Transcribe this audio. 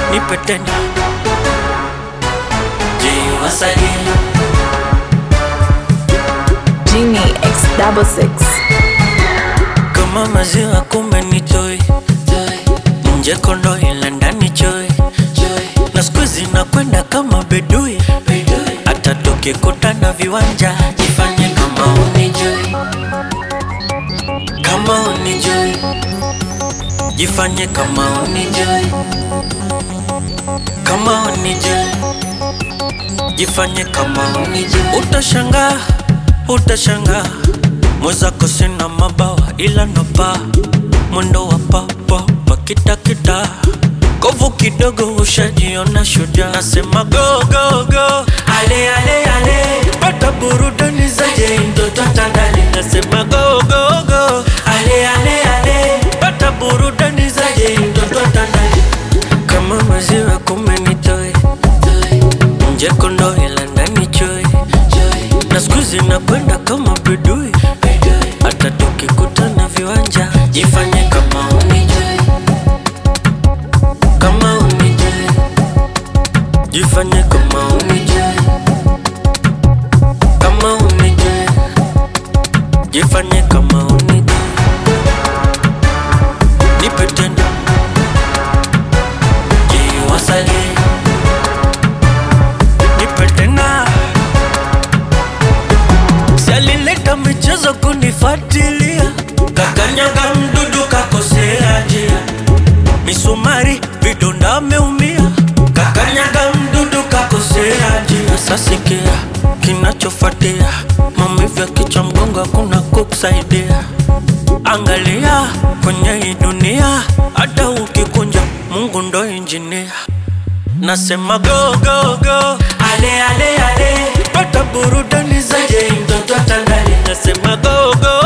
nipe tena jiwasalie Genie X double six. kama maziwa kumbe ni toi nje kondo ila ndani choi na siku zinakwenda kama bedui hata tukikutana viwanja jifanye kama unijui kama unijui jifanye kama unijui kama unijui jifanye kama unijui utashangaa utashangaa mwezako sina mabawa ila napa mwendo wa papapa kitakita kovu kidogo ushajiona shuja nasema go go go ale ale ale pata burudani zaje mtoto tandali nasema go go go ale ale ale pata burudani zaje mtoto tandali kama maziwa kumenitoe nje kondo ila ndani choi na siku zinakwenda kama bedui hata tukikutana viwanja jifanye kama unijui kama unijui jifanye kama unijui kama unijui jifanye kama unijui nipe tena jiwasalie nipe tena Si alileta michezo kunifatilia, kakanyaga mdudu kakosea njia, misumari vidonda ameumia, kakanyaga mdudu kakosea njia. Sasa sikia kinachofuatia, maumivu ya kichwa, mgongo, hakuna kukusaidia. Angalia kwenye hii dunia, hata ukikunja, Mungu ndo injinia. Nasema go go go, ale ale ale, pata burudani zaje mtoto tandali. Nasema go go